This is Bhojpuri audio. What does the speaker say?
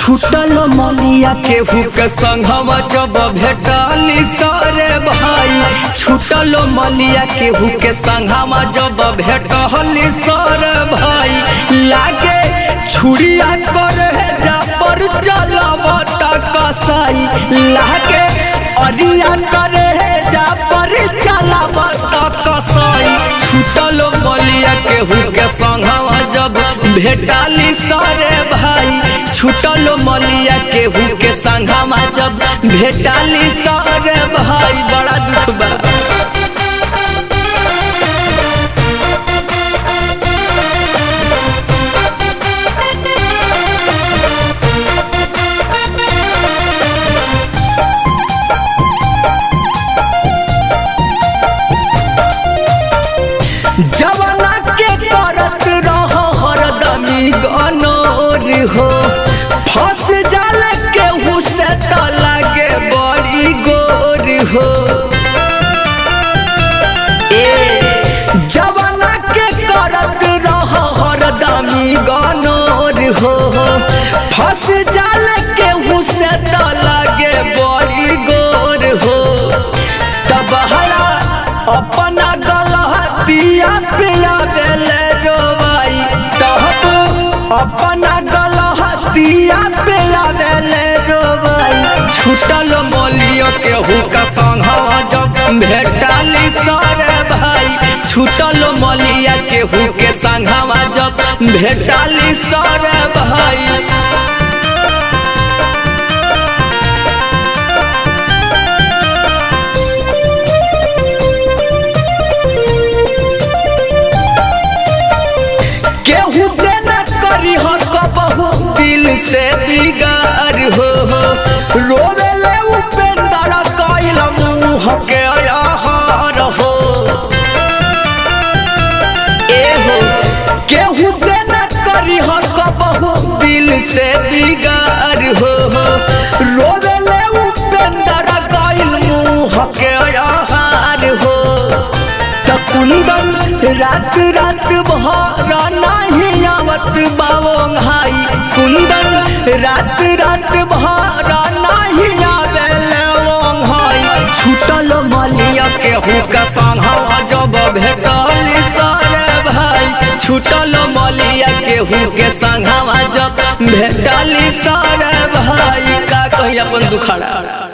छूटल मलिया केहू के संघवा जब भेटली सरे भाई छूटल मलिया केहू के संघवा जब भेटली सरे भाई लागे छुड़िया करे जा पर चलबत कसाई लागे अरिया करे जा पर चलबत कसाई छूटल मलिया केहू के संघवा जब भेटाली सरे भाई छूटल मलिया केहू के संघवा जब भेटाली सरे भाई बड़ा दुख बा जवाना के करत रह हरदमी गनोर हो फंस जाल केहू से त लागे बड़ी गोर हो ए जवाना के करत रह हरदमी गनोर हो फंस जाल केहू से त लागे बड़ी गोर हो तब हरा अपना गलहतिया पिया बेले रोवाई तब अपना गलहतिया पिया बेले रोवाई छूटल मोलियो केहू का संघवा जब भेटाली सरे भाई छूटल मोलिया केहू के संघवा जब भेटाली सरे भाई केहू से न करी हो कबहू दिल से बिगार हो रोवे ले उपेंद्र कैल मुँह के आहार हो ए हो केहू से न करी हो कबहू दिल से बिगार हो रोवे ले उपेंद्र कैल मुँह के आहार हो त कुंदन रात रात भर नहीं आवत बाबो भाई कुंदन रात रात भर नहीं आवेले वो भाई छूटल मलिया केहू का संघवा जब भेटल सारे भाई छूटल मलिया केहू के संघवा जब भेटल सारे भाई का कही अपन दुखड़ा